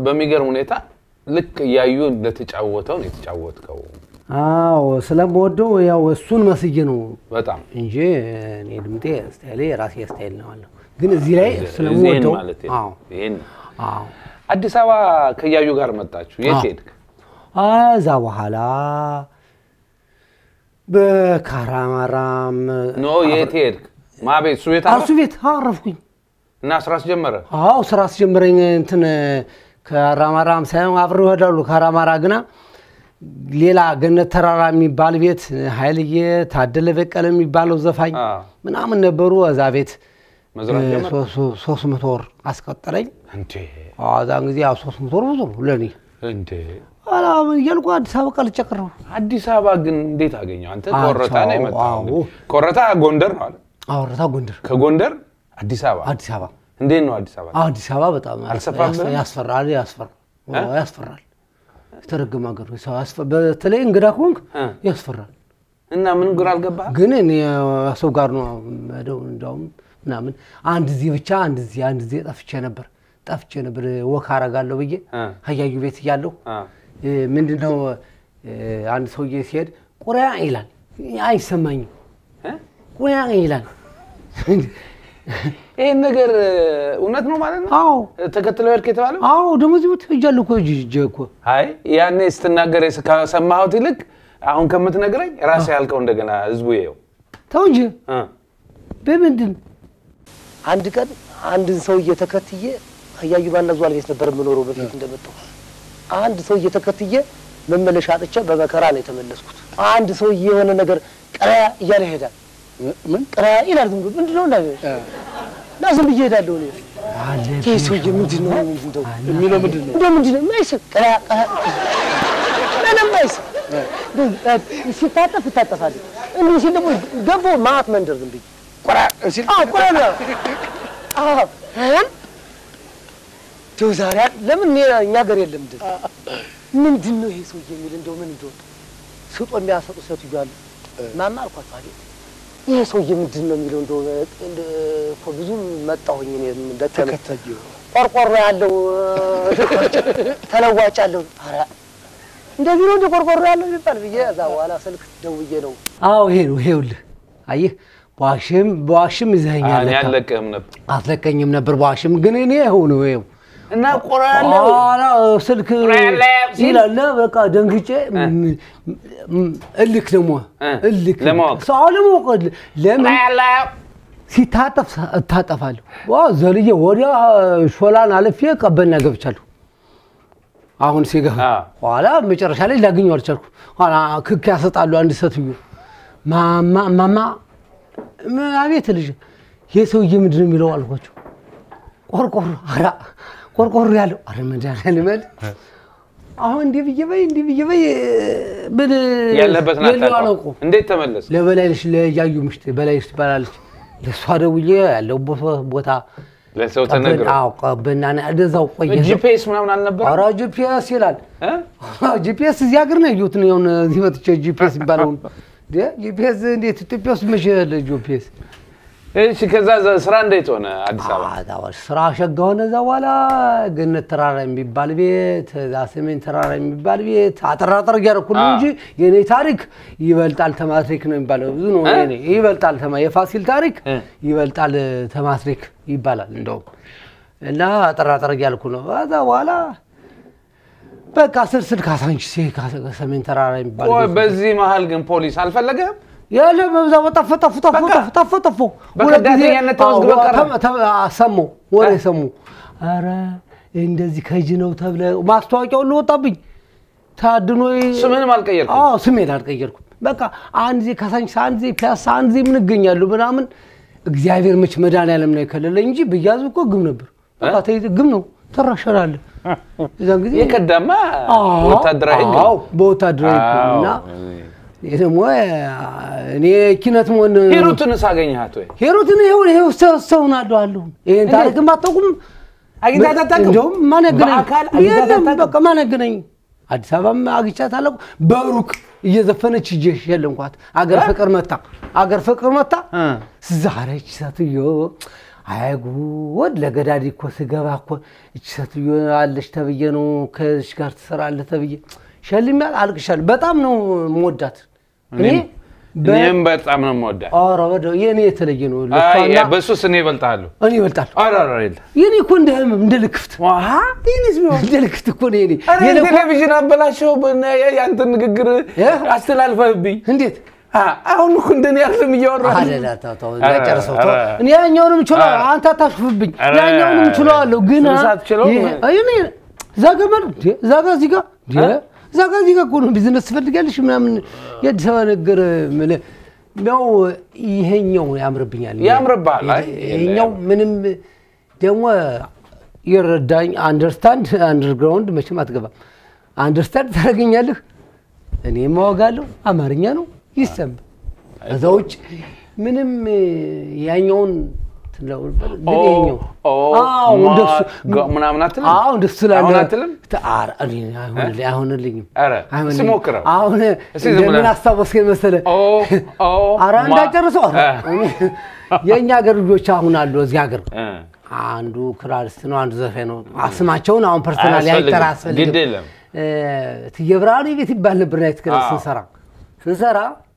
በሚገርም ሁኔታ ልክ እያዩ እንደተጫወተው ነው የተጫወትከው። አዎ ስለምወደው ያው እሱን መስዬ ነው በጣም እንጂ እኔ ድምጤ ስታይሌ የራሴ ስታይል ነው አለው። ግን እዚህ ላይ ይህን ስለምወደው ማለት አዎ ይህን አዎ አዲስ አበባ ከእያዩ ጋር መጣችሁ። የት አዎ። ሄድክ? ከዛ በኋላ በካራማራም ኖ የት ሄድክ? ማቤት እሱ ቤት እሱ ቤት አረፍኩኝ። እና ስራ አስጀመረ። አዎ ስራ አስጀምረኝ እንትን ከራማራም ሳይሆን አብረው ይሄዳሉ። ከራማራ ግና ሌላ ገነት ተራራ የሚባል ቤት ኃይልዬ ታደለ በቀለ የሚባለው ዘፋኝ አዎ። ምናምን ነበሩ። እዛ ቤት መዝራት ጀመረ። ሶ- ሶ- ሶስት መቶ ወር አስቀጠረኝ። እንዴ አዎ፣ እዛን ጊዜ ያው ሶስት መቶ ወር ብዙ ነው ለእኔ እንዴ ኋላ እያልኩ አዲስ አበባ ቀልጬ ቀረሁ። አዲስ አበባ ግን እንዴት አገኘው? አንተ ኮረታ ነው አዎ፣ የመጣው። አዎ። እንግዲህ ኮረታ ጎንደር ነው አለ። አወረታ ጎንደር፣ ከጎንደር አዲስ አበባ አዲስ አበባ እንዴት ነው አዲስ አበባ? አዲስ አበባ በጣም አልሰፋብህም? ያስ- ያስፈራል፣ ያስፈራል፣ አዎ፣ ያስፈራል። የተረገመ ሀገር ነው። ሰው ያስፈ- በተለይ እንግዳ ከሆንክ እ። ያስፈራል። እና ምን ግራ አልገባህ? ግን እኔ ሰው ጋር ነው የምሄደው። እንዳውም ምናምን አንድ ዚህ ብቻ አንድ ዚህ አንድ ዚህ ጠፍቼ ነበር ጠፍቼ ነበር ወክ አረጋለሁ ብዬ እ። ሀያዩ ቤት እያለሁ አ፣ ምንድን ነው አንድ ሰውዬ ሲሄድ ቁሪያ ይላል። አይሰማኝም። እ? ቁሪያ ይላል። ይሄን ነገር እውነት ነው ማለት ነው? አዎ ተከትለው ሄድክ የተባለው? አዎ ደግሞ እዚህ ቤት እጃለሁ እኮ እጅ እጄ እኮ አይ ያኔ ስትናገር የስ- ከሰማሁት ይልቅ አሁን ከምትነግረኝ ራስህ ያልከው እንደገና ህዝቡ ይኸው ተው እንጂ እ። በምንድን አንድ ቀን አንድን ሰውዬ ተከትዬ እያዩ ባና ዟል ቤት ነበር የምኖረው በፊት እንደመጣሁ። አንድ ሰውዬ ተከትዬ መመለሻ አጥቼ በመከራ ነው የተመለስኩት። አንድ ሰውዬ የሆነ ነገር ቀረያ እያለ ይሄዳል። ምን ቀረያ ይላል? ዝም ብሎ ምንድን ነው እና እና ዝም ብዬ እሄዳለሁ እኔ። ይህ ሰውዬ ምንድን ነው እንደው የሚለው ምንድን ነው እንደው ምንድን ነው የማይስብ ቀረያ ቀረያ ምንም አይስብ። ሲታጠፍ እታጠፋለሁ። እንዲህ ሲል ደግሞ ገቦ ማት መንደር ዝም ብዬ ቆራ ሲል አዎ ቆራ ነው አዎ እም ተው ዛሬ ለምን እኔ እኛ ሀገር የለም እንደ ምንድን ነው ይሄ ሰውዬ የሚል እንደው ምን እንደው ስጦ የሚያሰጡ ሴትዮ አሉ ማማ አልኳቸው አቤት ይሄ ሰውዬ ምንድን ነው የሚለው እንደው እንደ እኮ ብዙ መጣሁኝ እኔ ደከመኝ ቆርቆሮ ያለው ተለዋጭ ያለው ኧረ እንደዚህ ነው እንደ ቆርቆሮ ያለው የሚባል ብዬ እዛ በኋላ ስልክ ደውዬ ነው አዎ ይሄ ነው ይሄውልህ አየህ በዋሽም በዋሽም ይዘኸኛል እኔ ለካ። አልለቅህም ነበር አትለቀኝም ነበር በዋሽም ግን እኔ ይኸው ነው ይኸው እና ቆራ ያለው ኋላ ስልክ ያለው ሲል? ይላል በቃ ደንግጬ ም- ም- እልክ ደግሞ እ፣ እልክ ለማወቅ። ሰው ለማወቅ እልክ። ለምን ሲታጠፍ ሳ- እታጠፋለሁ ዋ ዘልዬ ወዲያ ሾላን አልፌ ቀበና ገብቻለሁ አሁን ሲገባ አ። ኋላ መጨረሻ ላይ ላገኘው አልቻልኩም ኋላ ክክ ያሰጣሉ አንድ ሴትዮ ማማ ማማ ምን አቤት ልጅ ይህ ሰውዬ ምንድን ነው የሚለው አልኳቸው ቆርቆሮ ኧረ ቆርቆሮ ያለው ኧረ መድኃኒዓለም በል አሁን እንዲህ ብዬ በይ እንዲህ ብዬ በይ ምን ያለበትን የለው አታውቀውም። አላውቀውም እንዴት ተመለስ? ለበላይነሽ ለያዩ ምሽት በላይነሽ ትባላለች። ለእሷ ደውዬ ያለው ቦታ ለሰው ተነግረው ቀበና እንደዛው ቆየ። ጂፒኤስ ምናምን አልነበረ? ኧረ ጂፒኤስ ይላል። እ? ጂፒኤስ እዚህ ሀገር ነው ያየሁት ነው የሆነ እዚህ መጥቼ ጂፒኤስ የሚባለውን እንዴ ጂፒኤስ እንዴት ኢትዮጵያ ውስጥ መቼ ያለ ጂፒኤስ? እሺ ከዛ ዘ- ስራ እንዴት ሆነ አዲስ አበባ? አዎ፣ ስራ ሸጋ ሆነ። እዛ በኋላ ገነት ተራራ የሚባል ቤት፣ እዛ ሰሜን ተራራ የሚባል ቤት አጠራጠር እያደረኩ ነው እንጂ የኔ ታሪክ ይበልጣል ተማትሪክ ነው የሚባለው። ብዙ ነው እ? የኔ ይበልጣል ተማ የፋሲል ታሪክ እ። ይበልጣል ተማትሪክ ይባላል እንደውም እና አጠራጠር እያልኩ ነው። ከዛ በኋላ በቃ ስልስል ካሳንቺሴ ሰሜን ተራራ የሚባል ቆይ ቤት በዚህ መሀል ግን ፖሊስ አልፈለገም? ያለ በብዛ ጠፎ ጠፎ ጠፎ በቃ ጠፎ ጠፎ ጠፎ በከዳተኛነት ተመዝግበህ ቀረ። ሰሙ ወሬ ሰሙ። ኧረ እንደዚህ ከጅ ነው ተብለ ማስታወቂያው ሁሉ ወጣብኝ። ታድኖ ስምህንም አልቀየርኩም? አዎ ስሜን አልቀየርኩም። በቃ አንድ ጊዜ ካሳንቺስ፣ አንድ ጊዜ ፒያሳ፣ አንድ ጊዜ ምን እገኛለሁ ምናምን። እግዚአብሔር መች መድኃኒዓለም ነው የከለለኝ እንጂ ብያዙ እኮ ግም ነበር። በቃ ተይዘህ ግም ነው ትራሸራለህ። እዛን ጊዜ የቀዳማ አዎ፣ ወታደራዊ ህግ አዎ፣ ነው። በወታደራዊ ህግ ነው እና አዎ። ይሄ ደግሞ እኔ ኪነት መሆን ሂሩትንስ አገኘሃት ወይ? ሂሩትን ይኸው ይኸው ሰው ሰውን አለሁ አለሁ ይሄን ታሪክም አታውቁም። አግኝታት አታውቅም? እንደውም ማን ያገናኝ? በአካል አግኝታት የለም አታውቅም? በቃ ማን ያገናኝ? አዲስ አበባም አግኝቻት አላውቅም። በሩቅ እየዘፈነች እጄ ሸለምኳት። አገር ፍቅር መታ አገር ፍቅር መታ እ። ዛሬች ሴትዮ አይ ጉድ ለገዳዲ እኮ ስገባ እኮ እች ሴትዮ አለች ተብዬ ነው ከዚች ጋር ትሰራለህ ተብዬ ሸልሚያት አልቅሻለሁ። በጣም ነው የምወዳት እኔ በ- እኔም በጣም ነው የምወዳት። ኧረ ወደ የኔ የተለየ ነው። አይ ለሷና በሱስ እኔ እበልጥሃለሁ። እኔ ይበልጣል። ኧረ ኧረ የለ የኔ እኮ እንደ ህመም እንደ ልክፍት ዋሃ ይህንስ ቢሆን እንደ ልክፍት እኮ ነው የኔ ኧረ የኔ እኮ- ቴሌቪዥን አበላሸው። በነ- የአንተን ንግግር እ? አስተላልፈህብኝ። እንዴት አ፣ አሁን እኮ እንደኔ አይደለም እያወራህ አለላ ተው ተው ኧረ፣ እንዳጨርሰው ተው። ኧረ። እኔ ያኛውንም እችለዋለሁ፣ ኧረ። አንተ አታሽፍብኝ። ኧረ። ያኛውንም እችለዋለሁ ግን ስንት ሰዓት ትችለው? ይሄ- አይ፣ እኔ እዛ ገመድ እንዴ፣ እዛ ጋ እዚህ ጋ እንዴ፣ እዛ ጋ እዚህ ጋ እኮ ነው ቢዝነስ ትፈልጋለሽ ምናምን የአዲስ አበባ ነገር የምልህ ያው ይሄኛው ያምርብኛል። ያምርብሃል። አይ፣ ይሄኛው ምንም ደግሞ ይረዳኝ አንደርስታንድ አንደርግራውንድ መቼም አትገባም። አንደርስታንድ ታደርገኛለህ። እኔ ማወጋለሁ አማርኛ ነው ይሰማ ከዛ ውጭ ምንም ያኛውን ትለው ነበር፣ ግን ይሄኛው አዎ እንደሱ ምናምን አትልም? አዎ እንደሱ ስላለ አሁን አትልም? ኧረ እኔ አይሆንልኝ- አይሆንልኝም ኧረ አይሆንልኝም። እስኪ ሞክረው። አሁን እስኪ ዝም ብለህ። እንደምን አስታወስከኝ መሰለህ? ኦ ኦ ኧረ ማ- እንዳጨርሰው ኧረ እ፣ የእኛ ሀገር ልጆች አሁን አሉ እዚህ ሀገር እ። አንዱ ክራሪስት ነው፣ አንዱ ዘፋኝ ነው። ስማቸውን አሁን ፐርሰናል አያስፈልግም። አይጠራ ግድ አያስፈልግም። የለም። እ፣ እትዬ ብርሃኑ ቤት ይባል ነበር ናይት ክለብ አዎ። ስንሰራ ስንሰራ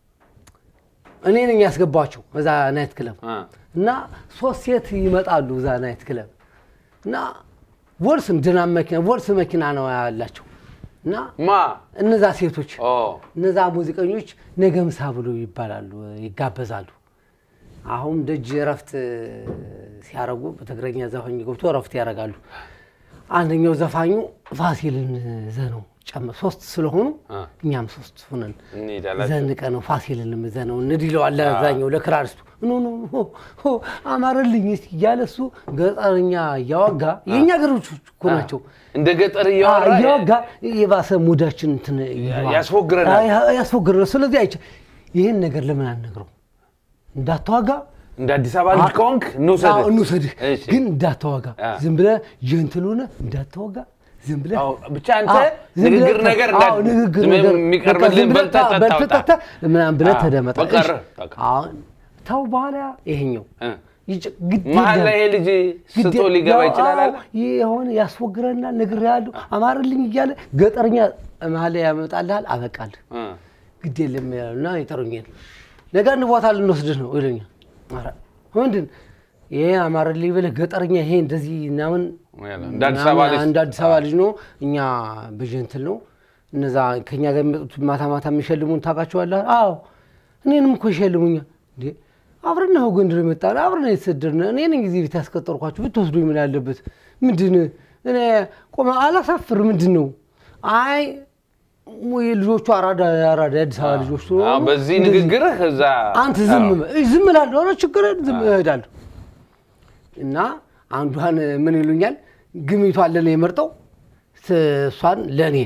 እኔ ነኝ ያስገባቸው እዛ ናይት ክለብ እ። እና ሶስት ሴት ይመጣሉ እዛ ናይት ክለብ እና ቮልስ ድናም መኪና ቮልስ መኪና ነው ያላቸው እና ማ እነዛ ሴቶች ኦ እነዛ ሙዚቀኞች ነገ ምሳ ብሎ ይባላሉ ይጋበዛሉ። አሁን ደጅ እረፍት ሲያደርጉ በትግረኛ ዘፋኝ ገብቶ እረፍት ያደርጋሉ። አንደኛው ዘፋኙ ፋሲልን ዘነው ጨመ ሶስት ስለሆኑ አ። እኛም ሶስት ሆነን እንሄዳለን። ዘንቀ ነው ፋሲልን ዘነው እንድ ይለዋል ለዛኛው ለክራሪስቱ ኖ ኖ ሆ ሆ አማረልኝ እስኪ እያለ እሱ ገጠርኛ እያወጋ የእኛ ገሮች እኮ ናቸው እንደ ገጠር እያወራ እያወጋ የባሰ ሙዳችን እንትን ይለዋል። ያስፎግረናል። አይ- ያስፎግረናል። ስለዚህ አይቼ ይህን ነገር ለምን አልነግረው እንዳትዋጋ እንደ አዲስ አበባ ልጅ ከሆንክ እንውሰድህ። አዎ፣ እንውሰድህ እሺ። ግን እንዳትዋጋ አ። ዝም ብለህ ጀንትል ሆነህ እንዳትዋጋ ዝም ብለህ አዎ፣ ብቻ አንተ አዎ፣ ዝም ብለህ ንግግር ተ- ነገር አዎ፣ እንዳት- ንግግር ዝም ነገር የሚቀርብልህን በቃ ዝም ብለህ በልተህ አዎ፣ ጠጣ በልተህ ውጣ። ጠጥተህ ምናምን ብለህ አዎ፣ ተደመጠ። በቀረ፣ እሺ። በቃ። አሁን ተው በኋላ ይሄኛው እ። ይጭ- ግድ መሀል የለም። ላይ ይሄ ልጅ ስቶ ግድ- ሊገባ ያው፣ ይችላል አለ። አዎ፣ ይህ የሆነ ያስፎግረናል ነገር ያሉ አማርልኝ እያለ ገጠርኛ መሀል ላይ ያመጣልሃል አበቃልህ እ። ግድ የለም ያሉና ይጠሩኛል። ነገ አንድ ቦታ ልንወስድህ ነው ይሉኛል። ኧረ ምንድን ይሄ አማርልኝ ብለህ ገጠርኛ ይሄ እንደዚህ ምናምን እንደ አዲስ አበባ ልጅ እንደ አዲስ አበባ ልጅ ነው። እኛ በጀንትል ነው። እነዛ ከኛ ጋር የሚመጡት ማታ ማታ የሚሸልሙን ታውቃቸዋለህ? አዎ እኔንም እኮ ይሸልሙኛል። እንዴ አብረን ነው ጎንደር የመጣን አብረን የተሰደድን እኔ ነኝ ጊዜ ቤት ያስቀጠርኳቸው ብትወስዱኝ ምን ያለበት ምንድን እኔ ቆመ አላሳፍር ምንድን ነው አይ ሙይ ልጆቹ አራዳ አራዳ የአዲስ አበባ ልጆች አዎ፣ ስለሆኑ በዚህ እንደዚህ- ንግግርህ እዛ አንተ ዝም በል። እይ፣ ዝም እላለሁ። ኧረ ችግር የለም፣ ዝም እሄዳለሁ። እና አንዷን ምን ይሉኛል ግሚቷን ለእኔ የመርጠው ስ- እሷን ለእኔ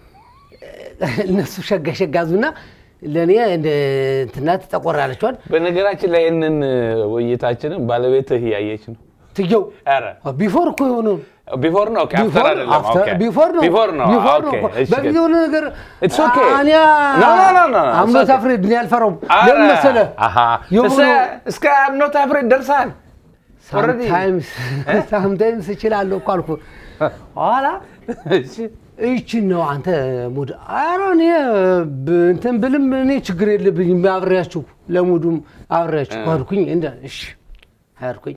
እነሱ ሸጋ ሸጋዙና ለእኔ እንደ እንትናት ጠቆር ያለችዋን በነገራችን ላይ ይህንን ውይይታችንን ባለቤትህ እያየች ነው። ትየው ኧረ ቢፎር እኮ የሆነው ቢፎር ነው ኦኬ፣ አፍተር አይደለም። ኦኬ። ቢፎር ነው ቢፎር ነው ቢፎር ነው ኦኬ፣ እኮ። እሺ፣ በጊዜ የሆነ ነገር It's okay. እኔ No, no, no, no, no. አምኖ It's okay. ታፍሬድ እኔ አልፈራውም። ኧረ፣ ለምን መሰለህ አሃ፣ የሆኑ እስከ- እስከ አምኖት አፍሬት ደርሰሃል። Already? ሳምታይምስ እችላለሁ እኮ አልኩህ። ኋላ እሺ። ይችን ነው አንተ ሙድ ኧረ እኔ ብ- እንትን ብልም እኔ ችግር የለብኝም አብሬያችሁ ለሙዱም አብሬያችሁ ሄድኩኝ እንደ እሺ ሄድኩኝ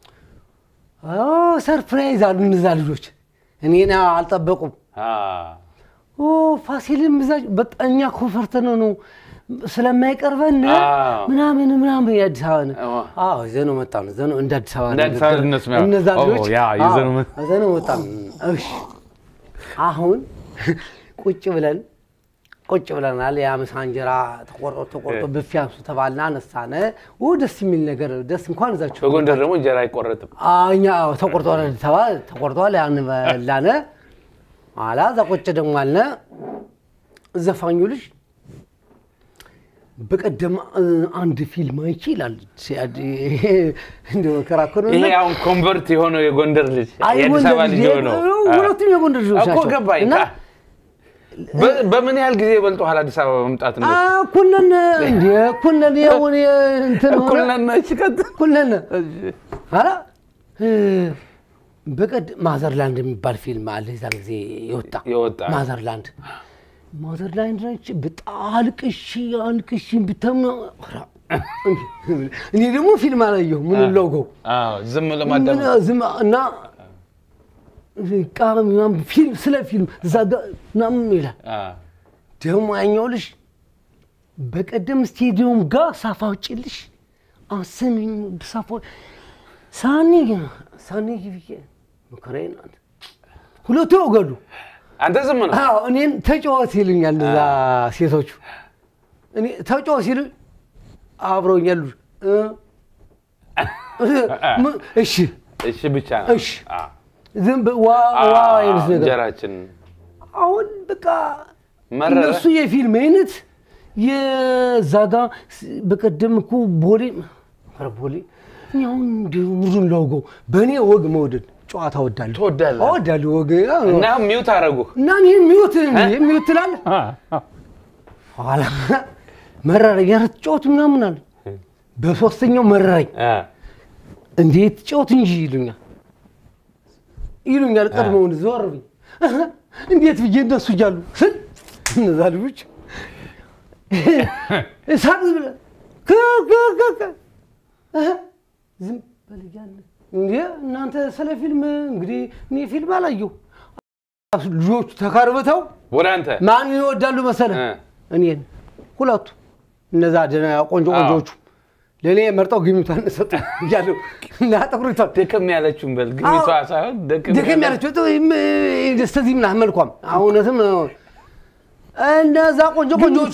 ኦ ሰርፕራይዝ አሉ እነዛ ልጆች እኔን አልጠበቁም አ፣ ኦ ፋሲልም እዛ በጣም እኛ እኮ ፈርተነው ነው ስለማይቀርበን አዎ። ምናምን ምናምን የአዲስ አበባ አዎ። አዎ ይዘነው መጣን ይዘነው እንደ አዲስ አበባ እንደ አዲስ አበባ እነሱ ነው። እነዛ ኦ፣ ልጆች ያ ይዘነው መ- አዎ፣ ይዘነው መጣን እሺ አሁን ቁጭ ብለን ቁጭ ብለናል። የአምሳ እንጀራ ተቆርጦ ተቆርጦ ብፌ አንሱ ተባልና አነሳነ። ው ደስ የሚል ነገር ደስ እንኳን እዛችሁ በጎንደር ደግሞ እንጀራ አይቆረጥም። እኛ ተቆርጧል ተባለ ተቆርጧል። ያን በላነ ኋላ እዛ ቁጭ ደግሞ አልነ። ዘፋኙ ልጅ በቀደም እ, አንድ ፊልም አይቼ ይላል። እንደ ከራከሩ ይሄ አሁን ኮንቨርት የሆነው የጎንደር ልጅ የአዲስ አበባ ልጅ የሆነው ሁለቱም የጎንደር ልጆች እኮ ናቸው ገባኝ። እና በ- በምን ያህል ጊዜ በልጦሃል አዲስ አበባ መምጣት ነው? እኩልነን እንደ እኩልነን የሆነ እንትን ሆነ እኩል ነን። እሺ፣ ቀጥል። እኩልነን ኧረ እ፣ በቀደም ማዘርላንድ የሚባል ፊልም አለ የዛን ጊዜ የወጣ የወጣ ማዘርላንድ ማዘርላንድ ላይ በጣም አልቅሺ አልቅሺ ብተም እኔ ደግሞ ፊልም አላየሁ ምን ለውገው አዎ፣ ዝም ለማዳመጥ ዝም እና በቃ ምናምን ፊልም ስለ ፊልም እዛ ጋ ምናምን ይላል። አዎ። ደግሞ ያኛው ልጅ በቀደም ስቴዲየም ጋር ሳፋ ውጭልሽ አሰሚኝ ሳፋ ሳኒ ሳኒ ብዬ መከራዬን አንተ ሁለቱ ያውገሉ አንተ ዝም ነው አዎ እኔን ተጫወት ይሉኛል እዛ ሴቶቹ እኔ ተጫወት ሲሉ አብረውኝ ያሉ እ፣ እ፣ እሺ እሺ ብቻ ነው እሺ አዎ። ዝም ብ- ዋ ዋ አይነት ነገር እንጀራችን አሁን በቃ መረረ? እነሱ የፊልም አይነት የዛ ጋ ስ- በቀደም እኮ ቦሌ ኧረ ቦሌ እኔ አሁን እንዲሁ ሙሉን ላውገው በእኔ ወግ መውደድ ጨዋታ ወዳለሁ ትወዳለህ? እወዳለሁ ወግ እና ሚውት አደረጉህ እና ይህን ሚዩት ሚዩት ትላለህ ኋላ መረረኝ ኧረ ትጫወት ምናምን አለ በሶስተኛው መረረኝ አ፣ እንዴት ጫወት እንጂ ይሉኛል ይሉኛል። ቀድመውን ዞር ብኝ እንዴት ብዬ እነሱ እያሉ ስል እነዛ ልጆች እሳት ብለህ ከ- ከ- ከ- ከ- እህ፣ ዝም በል እያለ እንዴ እናንተ ስለ ፊልም እንግዲህ እኔ ፊልም አላየሁ። ልጆቹ ተካርብተው ወደ አንተ ማን ይወዳሉ መሰለህ? እ። እኔን ሁለቱ እነዛ ደህና ቆንጆ አዎ። ቆንጆቹ ለእኔ መርጠው ግሚቷን ሰጡ እያለሁ እና ጥቁሪቷን ደከም ያለችውን በል ግቢቷ አዎ። ሳይሆን ደከም ደከም ያለችው ደስተዚህ ምናምን መልኳም እውነትም እነዛ ቆንጆ ቆንጆቹ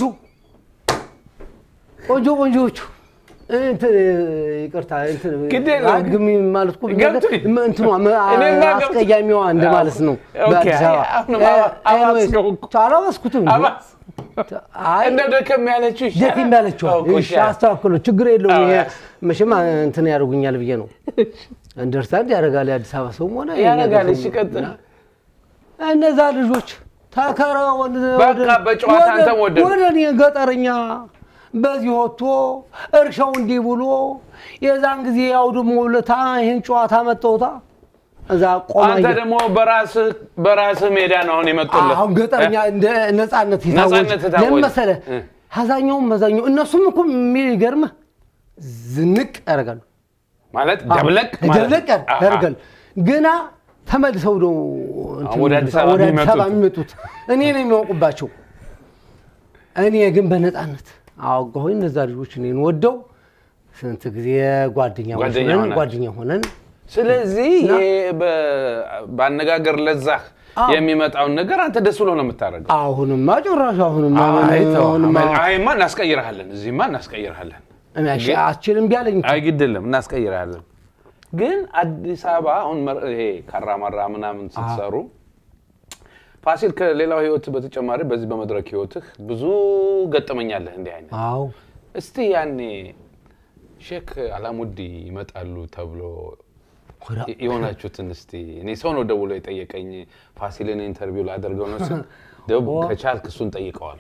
ቆንጆ ቆንጆቹ እንትን ይቅርታ እንትን ግድ የለውም። ግሚ ማለት እኮ ገብቶኝ። እንትኗ መ- እኔማ ገብቶኝ። አስቀያሚዋ እንደ ማለት ነው ኦኬ፣ በአዲስ አበባ አሁንም አባ- አባስከው እኮ። አላባስኩትም እንጂ። አባስ አይ እንደው ደከም ያለችው ይሻላል። ደከም ያለችዋ አዎ፣ እኮ እሺ ይሻላል። አስተካክሎ ችግር የለውም አዎ፣ ይሄ ያስ- መቼም እንትን ያደርጉኛል ብዬ ነው እንደርስታንድ ያደርጋል የአዲስ አበባ ሰውም ሆነ የእኛ ያደርጋል። ሰውም እሺ፣ ቀጥል። እነዛ ልጆች ተከራ በቃ በጨዋታ አንተም ወደድክ። ወደ እኔ ገጠርኛ በዚህ ወጥቶ እርሻው እንዲህ ብሎ የዛን ጊዜ ያውድሞ ውለታ ይህን ጨዋታ መጠውታ እዛ ቆማ አንተ ደግሞ በራስህ በራስህ ሜዳ ነው አሁን የመጡልህ። አሁን ገጠርኛ እንደ ነጻነት ነጻነት የታወጀ የታወጀ። ለምን መሰለህ? እ። ሀዛኛውም መዛኛው እነሱም እኮ የሚገርምህ ዝንቅ ያደርጋሉ ማለት ደብለቅ ማለት ደብለቅ ነው። አሃ። ያደርጋል። ግና ተመልሰው ነው እንትን ወደ አዲስ አበባ ወደ አዲስ አበባ የሚመጡት። የሚመጡት እኔ ነው የሚያውቁባቸው። እኔ ግን በነፃነት አወጋሁኝ። እነዛ ልጆች እኔን ወደው ስንት ጊዜ ጓደኛ ጓደኛ ሆነን ሆናችሁ። ጓደኛ ሆነን ስለዚህ ይሄ በ- በአነጋገር ለዛህ አዎ። የሚመጣውን ነገር አንተ ደስ ብሎ ነው የምታደርገው። አሁንማ ጭራሽ አሁንማ አይ ተው፣ አሁንማ አይማ እናስቀይርሃለን፣ እዚህማ እናስቀይርሃለን። እኔ አሽ- አችልም ቢያለኝ አይ ግድ የለም እናስቀይርሃለን። ግን አዲስ አበባ አሁን መር- ይሄ ካራማራ ምናምን ስትሰሩ ፋሲል ከሌላው ህይወት በተጨማሪ በዚህ በመድረክ ህይወትህ ብዙ ገጠመኛለህ እንዲህ አይነት አዎ እስቲ ያኔ ሼክ አላሙዲ ይመጣሉ ተብሎ ወዳ- የሆናችሁትን እስቲ እኔ ሰው ነው ደውሎ የጠየቀኝ ፋሲልን ኢንተርቪው ላደርገው ነው ስል ደብ ከቻልክ እሱን ጠይቀዋል።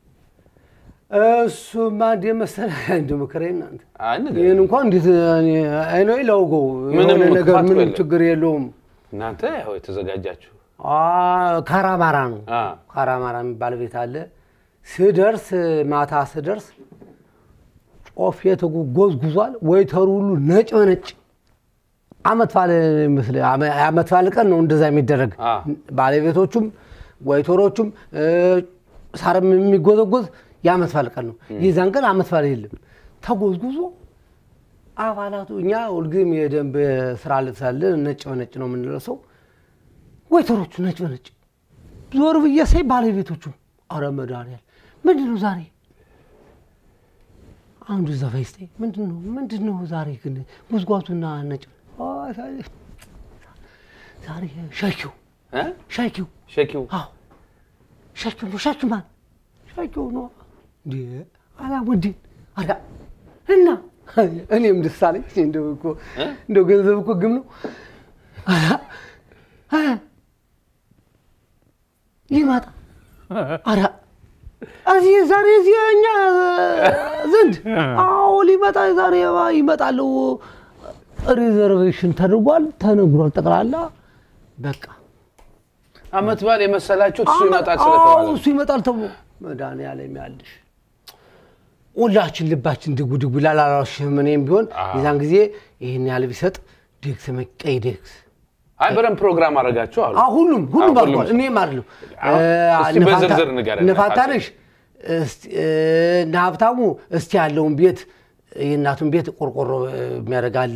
እሱማ እንደ መሰለህ እንደ መከራዬ እናንተ አይ ንገረኝ። ይህን እንኳን እንዴት አይኖ ላውገው ምንም የሆነ ነገር ክፋት ምንም የለም። ችግር የለውም። እናንተ ያው የተዘጋጃችሁ አ፣ ካራማራ ነው አ፣ ካራማራ የሚባል ቤት አለ። ስደርስ ማታ ስደርስ ጮፌ ተጎዝጉዟል። ወይተሩ ሁሉ ነጭ በነጭ አመት ባለ ይመስል አመት ባለ ቀን ነው እንደዛ የሚደረግ አ። ባለቤቶቹም ወይተሮቹም እ፣ ሳርም የሚጎዘጎዝ የአመት ባለ ቀን ነው። የዛን ቀን አመት ባለ የለም ተጎዝጉዞ አባላቱ እኛ ሁልጊዜም የደንብ ስራ ልብስ አለን ነጭ በነጭ ነው የምንለብሰው። ወይተሮቹ ነጭ በነጭ ዞር ብዬ ሳይ ባለቤቶቹ አረ መድኃኒዓለም ምንድን ነው ዛሬ አንዱ ዘፋኝ ስታይ ምንድን ነው ምንድን ነው ዛሬ ግን ጉዝጓዙና ነጭ አይ፣ ዛሬ- ዛሬ ሻኪው እ? ሻኪው ሸኪው አዎ ሻኪው ነው ሻኪው ማን ሻኪው ነው እንዴ አላሙዲን አዳ እና እኔም ደስ አለኝ እንደው እኮ እ? እንደው ገንዘብ እኮ ግም ነው አዳ አ፣ ይመጣ አዳ እዚህ ዛሬ እዚህ እኛ ዘንድ አዎ ሊመጣ ዛሬ ይመጣሉ ሪዘርቬሽን ተደርጓል፣ ተነግሯል። ጠቅላላ በቃ አመት በዓል የመሰላችሁት እሱ ይመጣል አዎ፣ ስለተባለ እሱ ይመጣል ተብሎ መድኃኒዓለም ያለሽ ሁላችን ልባችን ድጉ ድጉ ይላል። አላልሽም? እኔም ቢሆን የዛን ጊዜ ይህን ያህል ቢሰጥ ዴክስ ቀይ ዴክስ አይ በደንብ ፕሮግራም አደረጋችሁ አሉ። አዎ ሁሉም ሁሉም አዎ፣ ሁሉም አልኳል። እኔም አይደለም አዎ፣ እስቲ በዝርዝር ንገረን። እነ ፋንታነሽ እስቲ እነ ሀብታሙ እስቲ ያለውን ቤት የእናቱን ቤት ቆርቆሮ የሚያደርጋለ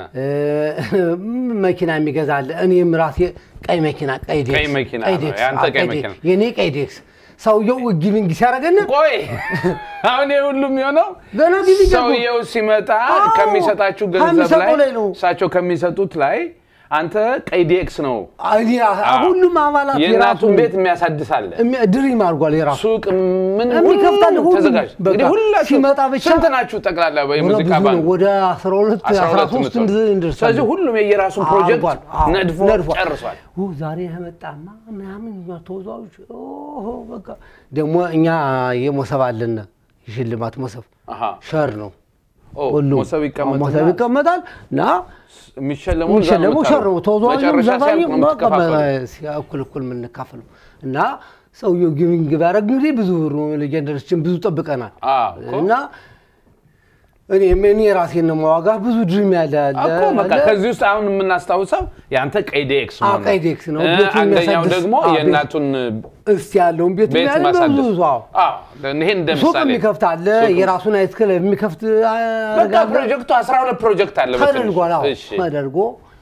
መኪና የሚገዛለ እኔም ራሴ ቀይ መኪና ቀይ ዴክስ ቀይ መኪና ነው፣ ዴክስ፣ ያንተ አዎ፣ ቀይ ዴክስ። መኪና። የኔ ቀይ ዴክስ ሰውየው ጊቪንግ ሲያደርገን ቆይ አሁን ይሄ ሁሉም የሆነው ገና ጊዜ ገቡ። ሰውየው ሲመጣ አዎ፣ ከሚሰጣችሁ ገንዘብ ከሚሰጠው ላይ ላይ ነው። እሳቸው ከሚሰጡት ላይ አንተ ቀይ ዲኤክስ ነው እኔ ሁሉም አባላት የእናቱን ቤት የሚያሳድስ አለ የሚያ- ድሪም አድርጓል የራሱ ሱቅ ምን የሚከፍታል ሁሉ ሁሉም። ተዘጋጅ። በቃ እንግዲህ ሁላችሁ ሲመጣ ብቻ ስንት ናችሁ ጠቅላላ ወደ የሙዚቃ ብዙ ባንድ? ነው ወደ 12 አስራ ሁለት 13 የምትሆኑ። እንደርሳለን። ስለዚህ ሁሉም የየራሱን ፕሮጀክት አድርጓል። አዎ፣ ነድፎ ነድፏል። ጨርሷል። ኡ፣ ዛሬ ያመጣማ ምናምን እኛ ተወዛዎች ኦሆ፣ በቃ ደግሞ እኛ የሞሰብ አለን የሽልማት ሞሰብ አሃ። ሸር ነው ኦ፣ ሁሉም ሞሰብ ይቀመጥና ሞሰብ ይቀመጣል እና የሚሸለመው እዛ ነው የሚሸለመው ሸር ነው የምታደርጉት። ተወዛዋዥም መጨረሻ ዘፋኝ ሲያልቅ ነው የምትከፋፈሉት። እኩል እኩል የምንካፈለው እና ሰውየው ጊቪንግ ቢያደርግ እንግዲህ ብዙ ሌጀንደሮችን ብዙ ጠብቀናል አዎ እኮ። እና እኔ እኔ ራሴን ነው ማዋጋ ብዙ ድሪም ያለ ያለ እኮ በቃ አለ። ከዚህ ውስጥ አሁን የምናስታውሰው የአንተ ቀይ ዴክስ አዎ፣ መሆኑ ቀይ ዴክስ ነው። እ፣ ቤቱን አንደኛው የሚያሳድስ- ደግሞ አዎ፣ ቤት- የእናቱን እስቲ ያለውን ቤት ቤት ያለ ማሳደስ ብዙ ሰው አዎ። አዎ፣ ይሄን እንደ ሱቅ ምሳሌ የሚከፍት አለ፣ ሱቅ። የራሱን አይነት ክለብ የሚከፍት በቃ አደርጋለሁ። ፕሮጀክቱ 12 ፕሮጀክት አለ በትንሹ። ተደርጓል። አዎ እሺ ተደርጎ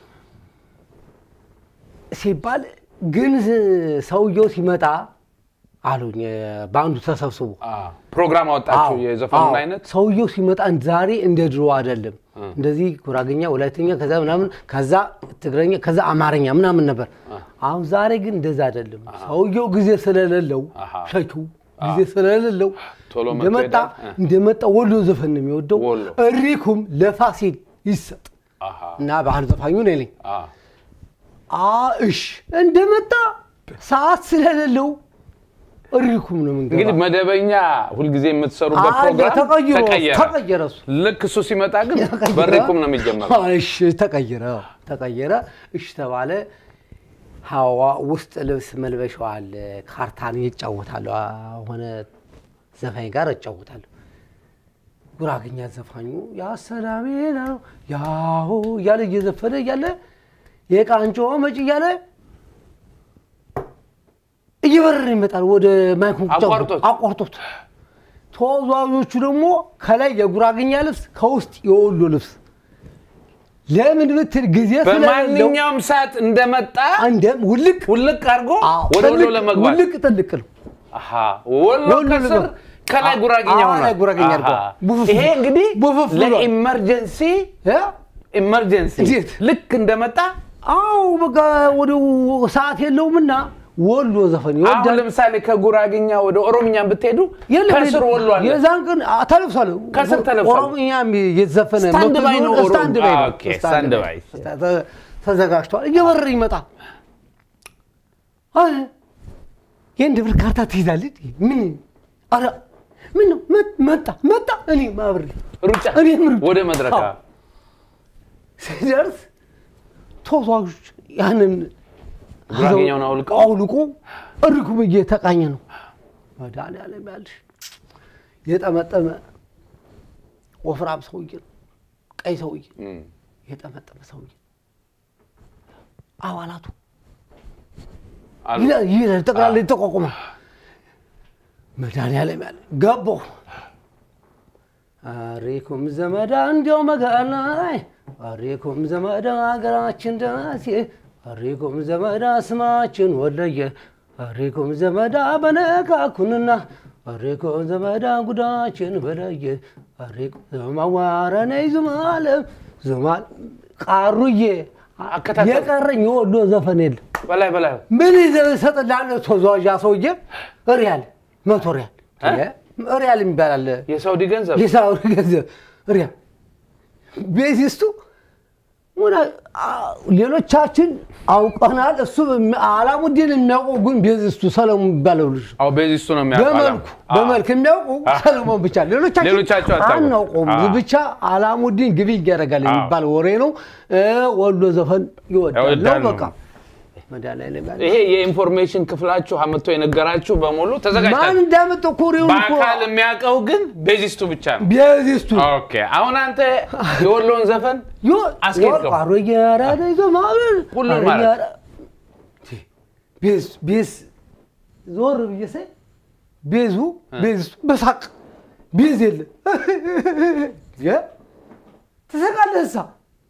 ሲባል ግን ሰውየው ሲመጣ አሉኝ በአንዱ ተሰብስቦ አዎ፣ ፕሮግራም አወጣችሁ አዎ፣ የዘፈኑን አዎ። አይነት ሰውየው ሲመጣ ዛሬ እንደ ድሮ አይደለም። እንደዚህ ጉራግኛ፣ ወላይተኛ ከዛ ምናምን ከዛ ትግረኛ ከዛ አማርኛ ምናምን ነበር። አሁን ዛሬ ግን እንደዛ አይደለም። ሰውየው ጊዜ ስለሌለው አሃ። ሸኪው ጊዜ ስለሌለው ቶሎ መጥቶ እንደመጣ ይሄዳል። እ። እንደመጣ ወሎ ዘፈን ነው የሚወደው። ወሎ። እሪኩም ለፋሲል ይሰጥ አሃ፣ እና ባህል ዘፋኙ ነው ይለኝ። አዎ። አ እሺ እንደመጣ ሰዓት ስለሌለው እሪኩም ነው እንግዲህ የምንገባ መደበኛ ሁልጊዜ የምትሰሩበት አለ፣ ፕሮግራም ተቀይሮ ተቀየረ። ተቀየረ እሱ ልክ እሱ ሲመጣ ግን ተቀየረ። በሪኩም ነው የሚጀመረው። እሺ ተቀየረ ተቀየረ። እሺ ተባለ። ሀዋ ውስጥ ልብስ መልበሻው አለ። ካርታን ይጫወታለሁ። ሆነ ዘፋኝ ጋር እጫወታለሁ። ጉራግኛ ዘፋኙ ያ ሰላሜ ነው ያው እያለ እየዘፈነ እያለ የቃንጮ መጭ እያለ እየበረረ ይመጣል ወደ ማይኩ አቋርጦት። አቋርጦት ተወዛዋዦቹ ደግሞ ከላይ የጉራግኛ ልብስ ከውስጥ የወሎ ልብስ ለምን ብትል ጊዜ ስለሌለው በማንኛውም ሰዓት እንደመጣ አንደም ውልቅ ውልቅ አድርጎ አዎ፣ ወደ ወሎ ጥልቅ፣ ለመግባት ውልቅ ጥልቅ ነው። አሃ፣ ወሎ ወሎ ከስር ለመግባት። ከላይ አዎ፣ ጉራጌኛ አዎ፣ ሆኗል። ላይ ጉራጌኛ አሃ። አድርገዋል። ቡፍፍ ይሄ እንግዲህ ቡፍፍ ብሏል። ለኢመርጀንሲ እ? ኢመርጀንሲ እንዴት? ልክ እንደመጣ አዎ በቃ ወደ ሰዓት የለውምና ወሎ ዘፈን አሁን ይወዳል። ለምሳሌ ከጉራጌኛ ወደ ኦሮምኛ ብትሄዱ የለም ከስር የለም። ወሎ አለ። የዛን ቀን አ- ተለብሷል። ከስር ተለብሷል። ኦሮምኛ የተዘፈነ ስታንድ ባይ ነው ኦሮሞ። ስታንድ ባይ ነው። አ፣ ኦኬ፣ ስታንድ ባይ። ተ- ተዘጋጅቷል። እየበረረ ይመጣል። አይ፣ የአንድ ብር ካርታ ትይዛለች። ምን ኧረ ምን ነው መ- መጣ መጣ እኔ ማብሬ ሩጫ እኔም ሩጫ። ወደ መድረክ አዎ። ሲደርስ ተወዛዋዦች ያንን ጉራጌኛውን አውልቀው አውልቆ እርኩም እየተቃኘ ነው። መድኃኒዓለም ያልሽ የጠመጠመ ወፍራም ሰውዬ ነው። ቀይ ሰውዬ እም፣ የጠመጠመ ሰውዬ አባላቱ አሉ። ይላል ይላል ጠቅላላ የተቋቁመ መድኃኒዓለም ያለ ገባሁ። አሬኩም ዘመዳ እንዲያው መጋና አሬኩም ዘመዳ ሀገራችን ደናሴ አሬኩም ዘመዳ ስማችን ወለየ አሬኩም ዘመዳ በነካኩንና አሬኩም ዘመዳ ጉዳችን በለየ አሬኩም ዘማዋረነይ ዙማለም ዙማል ቃሩዬ አከታተል። የቀረኝ የወሎ ዘፈን የለም። በላይ በላይ ምን ይዘህ ሰጥልሃለሁ? ተዟዣ ሰውዬ ሪያል መቶ ሪያል እ? ሪያል የሚባል አለ። የሳውዲ ገንዘብ የሳውዲ ገንዘብ ሪያል ቤዚስቱ ወደ- አ- ሌሎቻችን አውቀናል። እሱ በሚ- አላሙዲን የሚያውቀው ግን ቤዝስቱ ሰለሞን የሚባለው ልጅ ነው። አዎ ቤዚስቱ ነው የሚያውቀው። በመልኩ አዎ። በመልክ የሚያውቁ ሰለሞን ብቻ፣ ሌሎቻችሁ ሌሎቻችን አታውቁም። አናውቀውም። አዎ። ብቻ አላሙዲን ግቢ ያደርጋል አዎ። የሚባል ወሬ ነው። እ፣ ወሎ ዘፈን ይወዳል ይወዳል ነው ነው። በቃ መድኃኒዓለም ያለ ይሄ የኢንፎርሜሽን ክፍላችሁ አመቶ የነገራችሁ በሙሉ ማን ተዘጋጅታል። እንዳመጣው ኮሬውን እኮ በአካል የሚያውቀው ግን ቤዚስቱ ብቻ ነው። ቤዝስቱ ኦኬ አሁን አንተ የወሎን ዘፈን አስኬድከው። አሮጌ አራዳ ይዞ ማለት ሁሉን አሮጌ ማለት። አራ- ቤዝ ቤዝ ዞር ብዬ ሳይ ቤዙ ቤዝ በሳቅ ቤዝ የለ የ- ትስቃለህ እሳ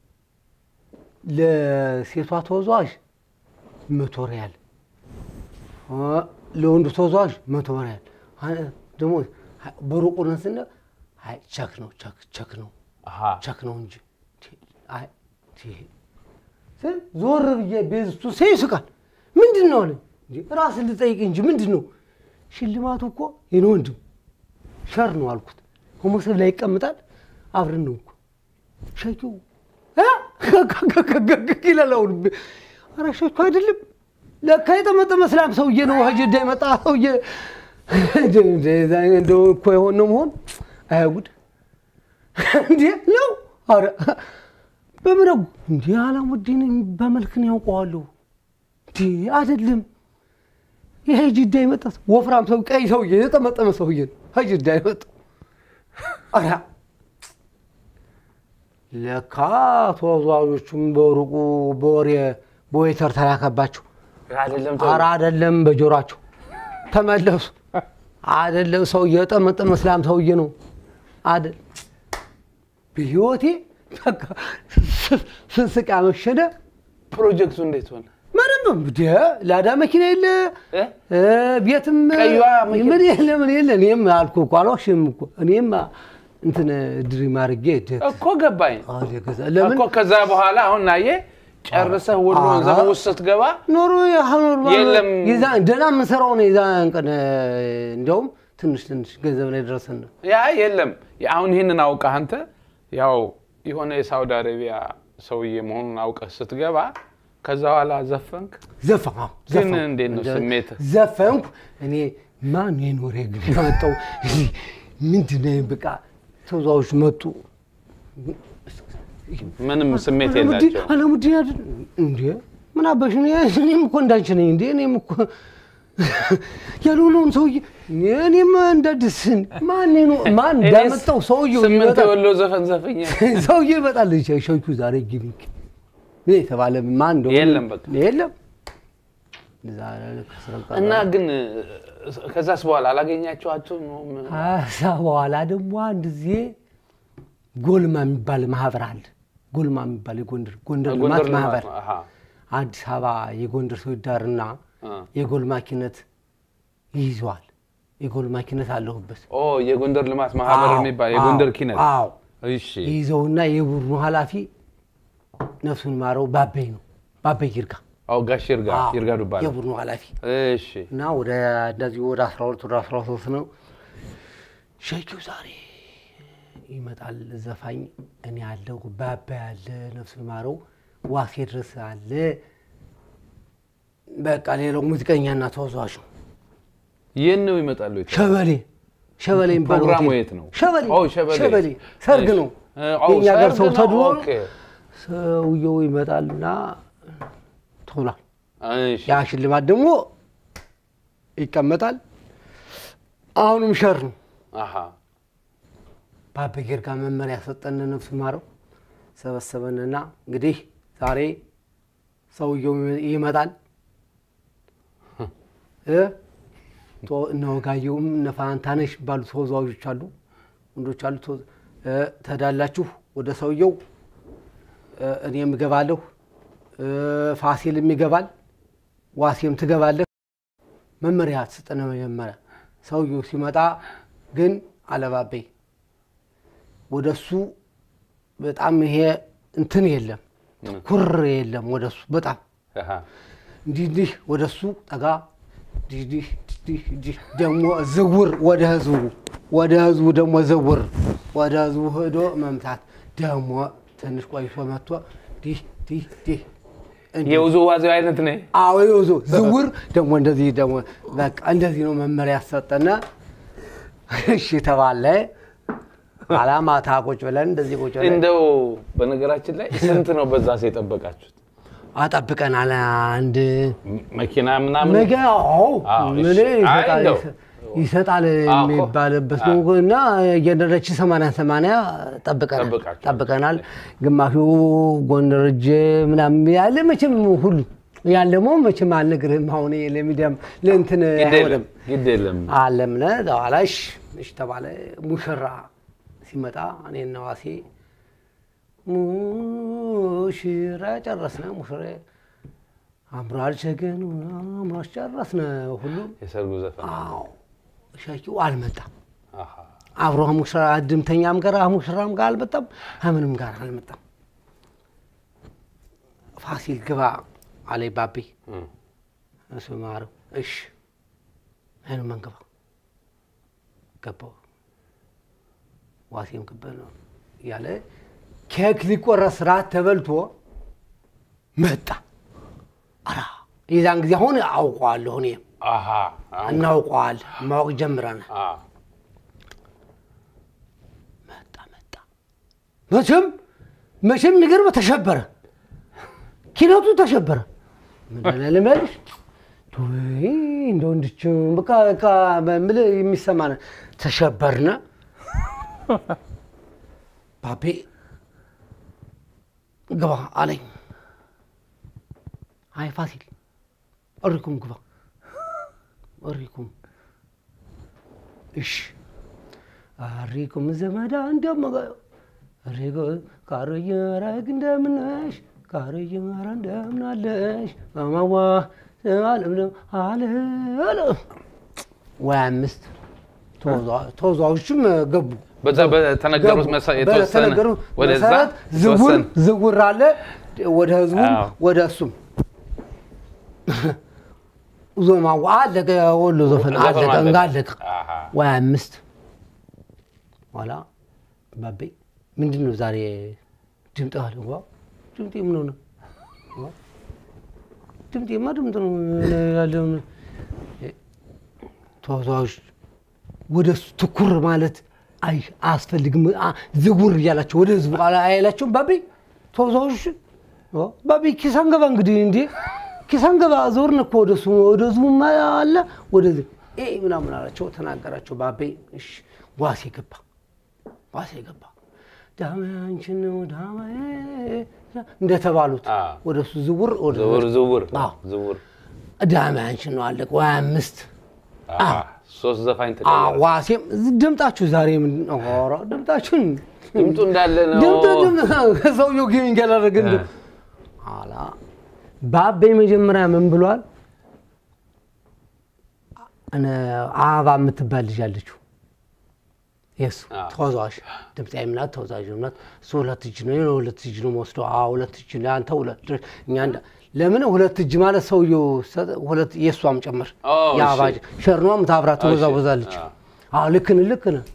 ለሴቷ ተወዛዋዥ መቶ ሪያል አ፣ ለወንዱ ተወዛዋዥ መቶ ሪያል አ- ደግሞ በሩቁ ነን ስንል አይ ቸክ ነው ቸክ ቸክ ነው አሃ ቸክ ነው እንጂ አይ ቲ- ስል ዞር ብዬ ቤዝቱ ሴ ይስቃል። ምንድን ነው አለ ራስን ልጠይቅ እንጂ ምንድን ነው ሽልማቱ እኮ የኔ ወንድም ሸር ነው አልኩት። ሆሞሰብ ላይ ይቀምጣል አብረን ነው እኮ ሸኪው ይላል። አሁን ኧረ ሸኪ አይደለም ለካ የጠመጠመ እስላም ሰውዬ ነው ሀጅዳ የመጣ ሰውዬ እንደው እኮ የሆን ነው መሆን አያጉድ እንዴ ነው ኧረ በምረጉ እንዲ አላሙዲን በመልክን ያውቀዋለሁ እንዲ አይደለም ይሄ ጅዳ የመጣ ሰው ወፍራም ሰው ቀይ ሰውዬ የጠመጠመ ሰውዬ ነው ጅዳ የመጣ ኧረ ለካ ተወዛዋዦቹም በሩቁ በወሬ በዌተር ተላከባቸው አይደለም ኧረ አይደለም በጆሯቸው ተመለሱ አይደለም ሰውዬ የጠመጠመ እስላም ሰውዬ ነው አይደል በህይወቴ በቃ ስንስቅ ያመሸነ ፕሮጀክቱ እንዴት ሆነ? ምንም እንደ ላዳ መኪና የለ እ? እ፣ ቤትም ቀይዋ መኪና- ምን የለ ምን የለ እኔም አልኩህ እኮ አልዋሽም እኮ እኔም እንትን ድሪም አድርጌ ደ- እኮ ገባኝ አደ ገዛ ለምን እኮ ከዛ በኋላ አሁን ናየ ጨርሰህ ወሎን ኧረ። ዘፈን ውስጥ ስትገባ ኖሮ ያኖር የለም። ደህና የምንሰራው ነው የዛን ቀን እንዲያውም ትንሽ ትንሽ ገንዘብ ላይ ደረሰን ነው ያ የለም አሁን ይህንን አውቀህ አንተ ያው የሆነ የሳውዲ አረቢያ ሰውዬ መሆኑን አውቀህ ስትገባ ከዛ በኋላ ዘፈንክ ዘፈን አዎ፣ ግን ዘፈን። እንዴት ነው እንደ- ስሜትህ? ዘፈንኩ እኔ ማን የኖሬ ግን ያመጣው ምንድን ነው በቃ ተወዛዎች መጡ ምንም ስሜት አላሙዲን የላቸው አላሙዲን አይደል እንዴ ምን አባሽ ነው እኔም እኮ እንዳንቺ ነኝ እንዴ እኔም እኮ ያልሆነውን ሰውዬ እኔም እንዳድስ ማን ነው ማን እንዳመጣው ሰውዬው ስምንት ይመጣል የወሎ ዘፈን ዘፈኛ ሰውዬው ይመጣል ሸይኩ ዛሬ ጊቪንግ የተባለ ማን እንደሆነ የለም በቃ። የለም ዛሬ ከስረም ቀረ። እና ግን ከዛስ በኋላ አላገኛቸዋቸውም ነው ምን- ከዛ በኋላ ደግሞ አንድ ጊዜ ጎልማ የሚባል ማህበር አለ። ጎልማ የሚባል የጎንደር ጎንደር ልማት ጎንደር ልማት ማህበር ነው። አሃ። አዲስ አበባ የጎንደር ሰው ይዳርና አ። የጎልማኪነት ይይዘዋል። የጎልማኪነት አለሁበት ኦ የጎንደር ልማት ማህበር አዎ፣ የሚባል የጎንደር አዎ፣ ኪነት አዎ እሺ ይይዘውና የቡድኑ ኃላፊ ነፍሱን ማረው ባበይ ነው ባበይ ይርጋ አዎ ጋሽ ይርጋ አዎ፣ ይርጋ ዱባለ የቡድኑ ኃላፊ እሺ እና ወደ እንደዚህ ወደ 12 ወደ 13 ነው ሸኪው ዛሬ ይመጣል ዘፋኝ እኔ ያለው ባባ ያለ ነፍሱን ማረው ዋሴ ድረስ አለ በቃ ሌላው ሙዚቀኛና ተወዛዋዥ ነው የት ነው ይመጣሉ የተባለው? ሸበሌ ሸበሌ የሚባለው ፕሮግራሙ ሆቴል። የት ነው? ሸበሌ ኦ፣ ሸበሌ። ሸበሌ ሰርግ እሺ። ነው እ፣ ኦ፣ የእኛ ሀገር ሰርግ ሰው ነው። ተድሮ ኦኬ። ሰውየው ይመጣልና ተብሏል እሺ ያ ሽልማት ደግሞ ይቀመጣል አሁንም ሸር ነው አሃ በአበጌር ጋር መመሪያ ሰጠን ነፍሱ ማረው ሰበሰበንና እንግዲህ ዛሬ ሰውየው ይመጣል እ ቶ- እነ ወጋየሁም እነ ፋንታነሽ ባሉ ተወዛዋዦች አሉ ወንዶች አሉ ተወ- እ፣ ትሄዳላችሁ ወደ ሰውየው እ፣ እኔም እገባለሁ እ፣ ፋሲልም ይገባል ዋሴም ትገባለህ መመሪያ ትስጠነ መጀመሪያ ሰውየው ሲመጣ ግን አለባበይ ወደሱ በጣም ይሄ እንትን የለም ትኩር የለም ወደሱ በጣም አሃ እንዲህ እንዲህ ወደሱ ጠጋ እንዲህ እንዲህ እንዲህ እንዲህ ደግሞ ዝውር ወደ ህዝቡ ወደ ህዝቡ ደግሞ ዝውር ወደ ህዝቡ ሄዶ መምታት ደግሞ ትንሽ ቆይቶ መጥቶ ዲህ ዲህ ዲህ እንዲህ የውዝዋዜው አይነት ነ አዎ ይዞ ዝውር ደግሞ እንደዚህ ደግሞ በቃ እንደዚህ ነው መመሪያ ያሰጠና እሺ ተባለ። ኋላ ማታ ቁጭ ብለን እንደዚህ ቁጭ ብለን እንደው በነገራችን ላይ ስንት ነው በዛ ሴ የጠበቃችሁት? አጠብቀናል። አንድ ም- መኪና ምናምን ነገ አዎ አዎ፣ ምን እሺ። አይ ይሰጣል እንደው ይሰጣል አዎ እኮ። የሚባልበት ነው እና እየደረች ሰማንያ ሰማንያ ጠብቀናል ጠብቃችኋል። ጠብቀናል። ግማሹ ጎንደር እጅ ምናምን ያለ መቼም ሁሉ ያን ደግሞ መቼም አልነግርህም። አሁን ለሚዲያም ለእንትን ግድ አይሆንም የለም ግድ የለም። አለምነ በኋላ እሺ እሺ ተባለ። ሙሽራ ሲመጣ እኔና ዋሴ ሙሽራ ጨረስነ። ሙሽራ አምሯል ሸገኑ አምሯል ጨረስነ። ሁሉም የሰርጉ ዘፈን አዎ ሻኪው አልመጣም። አሃ። አብሮ ሙሽራ ድምተኛም ጋር ሙሽራም ጋር አልመጣም። ከምንም ጋር አልመጣም። ፋሲል ግባ አለ ባቤ እም። እሱ ማረው እሺ አይኑ መንገባ ገባው ዋሴም ክበል ነው እያለ ኬክ ሊቆረስ ራት ተበልቶ መጣ። አራ የዛን ጊዜ አሁን አውቀዋለሁ እኔ አሃ። አሁን- እናውቀዋል ማወቅ ጀምረናል። አ። መጣ መጣ መቼም መቼም ነገር ተሸበረ፣ ኪነቱ ተሸበረ። ምንድን ነው ልበልሽ ቱይ እንደው እንድች በቃ በቃ በምል የሚሰማን ተሸበርነ። ባቤ ግባ አለኝ። አይ ፋሲል እሪኩም ግባ እሪኩም እሺ አሪኩም ዘመዳ እንደመ ሪጎ ካሮዬ ረግ እንደምነሽ ካሮዬ ኧረ እንደምን አለሽ ማማዋ አለምለም አለ አለ ወይ አምስት ተወዛ- ተወዛዋዦችም ገቡ። በዛ በተነገሩት ገቡ። መሰ- የተወሰነ በተነገሩት ወደዛ መሰረት ዝውር የተወሰነ ዝውር አለ ወደ ህዝቡም አዎ። ወደ እሱም ዞማዋ አለቀ። ወሎ ዘፈን ዘፈኑ አለቀ አለቀ። እንጋ አለቀ። አሃ። ወይ አምስት ኋላ ባቤ ምንድን ነው ዛሬ ድምጥ አለ ዋ ድምጤ ምን ሆነ ዋ፣ ድምጤማ ድምጥ ነው ያለው ተወዛዋዥ ወደ እሱ ትኩር ማለት አይ አያስፈልግም አ- ዝውር እያላቸው ወደ ህዝቡ አላ- አይላቸውም ባቤ ተወዛዋዥ ዋ፣ ባቤ ኪሳን ገባ እንግዲህ እንዴ ኪሳን ገባ ዞርን እኮ ወደ እሱ ወደ ህዝቡ አለ ወደዚህ ኤ ምናምን አላቸው ተናገራቸው ባቤ እሺ ዋሴ ገባ ዋሴ ገባ ዳሜ አንቺን ነው ዳሜ እንደተባሉት አ። ወደ እሱ ዝውር ወደ ዝውር ዝውር አዎ። ዝውር ዳሜ አንቺን ነው አለቀ ወይ አምስት አሃ። ሶስት ዘፋኝ አ፣ ተቀየረ። ዋሴም ድምጣችሁ ዛሬ ምንድን ነው? ኧረ ድምጣችሁን ድምጡ እንዳለ ነው። ድምጡ ድምፅ ሰውየው ግን ገለረግ እንደ አላ ባቤ መጀመሪያ ምን ብሏል? እነ አበባ የምትባል ልጅ አለችው የሱ አዎ። ተወዛዋዥ ድምፃዊ ምናት ተወዛዥ ምናት እሱ ሁለት እጅ ነው እኔ ሁለት እጅ ነው መወስደው ሁለት እጅ ነው አንተ ሁለት እኛ እንደ ለምን ሁለት እጅ ማለት ሰውየው ሰ- ሁለት የእሷም ጭምር ኦ፣ የአበባ እሺ። ሸርኗም ታብራ ትወዛወዛለች። አዎ። አዎ ልክ ነህ ልክ ነህ።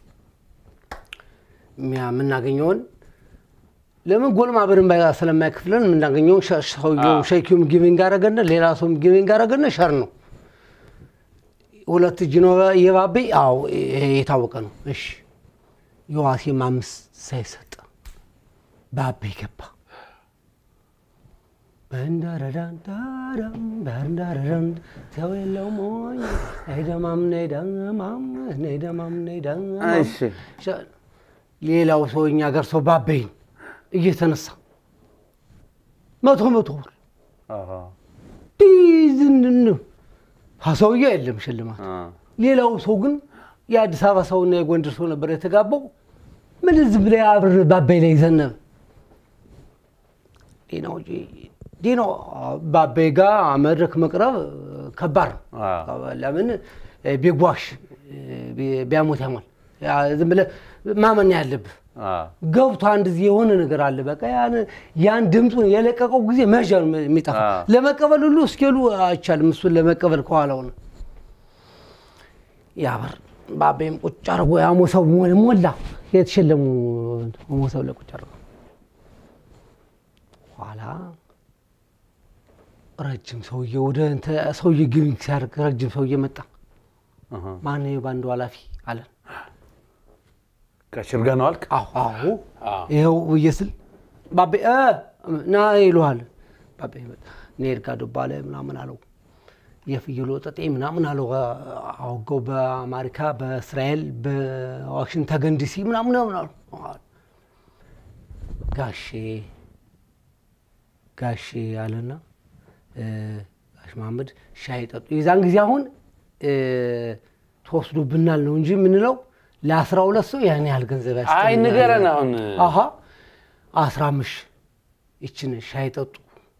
የሚያ- የምናገኘውን ለምን ጎልማ በደንብ ስለማይከፍለን የምናገኘውን ሸ- ሰውየው አዎ። ሸኪውም ጊቪንግ አረገነ ሌላ ሰውም ጊቪንግ አረገነ ሸር ነው። ሁለት እጅ ነው የባቤ አዎ ይሄ የታወቀ ነው። እሺ የዋሴም አምስት ሳይሰጥ ባቤ ገባ። በንዳረዳን ዳዳም በንዳረዳን ሰው የለው ሞኝ ነይደማም ነይደማም ነይደማም ነይደማም እሺ። ሸ- ሌላው ሰው እኛ ጋር ሰው ባቤን እየተነሳ መቶ መቶ ብር አሃ። ዲዝንን ሰውዬው የለም ሽልማት አ። ሌላው ሰው ግን የአዲስ አበባ ሰውና የጎንደር ሰው ነበር የተጋባው። ምን ዝም ብለህ አብር ባባይ ላይ ዘነበ። ዲናው ዲናው ባባይ ጋር መድረክ መቅረብ ከባድ ነው። አዎ። ለምን ቢጓሽ ቢያሞት ያሟል። ያ ዝም ብለህ ማመን ያለብህ አ። ገብቶ አንድ ጊዜ የሆነ ነገር አለ። በቃ ያን ያን ድምፁን የለቀቀው ጊዜ መዣ ነው የሚጠፋ። አዎ። ለመቀበል ሁሉ እስኬሉ አይቻልም። እሱን ለመቀበል ከኋላው ነው ያበር ባቤም ቁጭ አድርጎ ያሞሰው ሞላ የተሸለሙ ሞሰው ላይ ቁጭ አድርጎ ኋላ ረጅም ሰውዬ ወደ እንትን ሰውዬ ግቢንግ ሲያደርግ ረጅም ሰውዬ መጣ። አሃ። ማን ባንዱ ኃላፊ አለን። ከሽርጋ ነው አልክ? አዎ አዎ አዎ። ይኸው ብዬ ስል ባቤ እ ና ይሉሃል። ባቤ መጣ። እኔ እርጋ ዱባለ ምናምን አለው የፍየል ወጠጤ ምናምን አለው አውገው በአሜሪካ በእስራኤል በዋሽንግተን ዲሲ ምናምን ምናምን አለው። ጋሼ ጋሼ አለና እ፣ ጋሽ መሐመድ ሻይ ጠጡ። የዛን ጊዜ አሁን እ፣ ተወስዶብናል ነው እንጂ የምንለው ለአስራ ሁለት ሰው ያን ያህል ገንዘብ አይ ያስፈልጋል። ንገረን አሁን አሀ አስራ አምስት ይችን ሻይ ጠጡ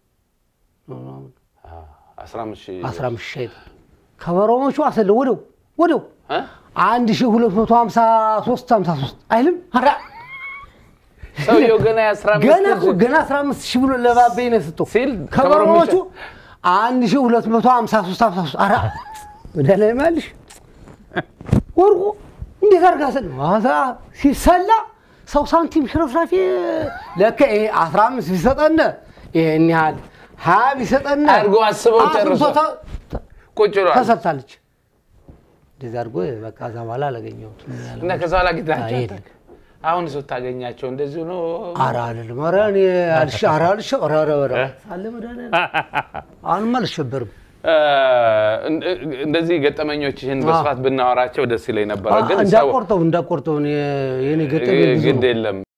አስራ አምስት ሺህ አስራ አምስት ሻይ ጠጡ። ከበሮሞቹ አሰለ ወደው ወደው እ? አንድ ሺህ ሁለት መቶ ሀምሳ ሶስት ሀምሳ ሶስት አይልም ኧረ ሰውየው ገና የአስራ አምስት ገና እኮ ገና አስራ አምስት ሺህ ብሎ ለባቤ ነው የሰጠው ሲል ከበሮሞቹ አንድ ሺህ ሁለት መቶ ሀምሳ ሶስት ሀምሳ ሶስት ኧረ ወደ ላይ ማልሽ ወርቁ እንዴት አድርጋ ስል ማታ ሲሰላ ሰው ሳንቲም ሽርፍራፊ ለከ ይሄ አስራ አምስት ቢሰጠን ይሄን ያህል ሀያ ቢሰጠን አድርጎ አስበው ጨርሶ አስብቶ ተ- ተ- ቁጭ ብሏል ተሰጥታለች። እንደዚህ አድርጎ በቃ እዛ በኋላ አላገኘሁትም። እና ከዛ ኋላ ጌታቸው አይ፣ የለም። አሁን ሰው ታገኛቸው እንደዚሁ ነው። ኧረ አልልም። ኧረ እኔ አልሽ ኧረ አልሽ ኧረ ኧረ ኧረ አለ መድኃኒዓለም አሁንማ አልሸበርም። እ፣ እንደዚህ ገጠመኞችህን በስፋት ብናወራቸው ደስ ይለኝ ነበረ፣ ግን ሰው እንዳቆርጠው እንዳቆርጠው እኔ- የኔ ገጠመኝ ብዙ ነው። ግድ የለም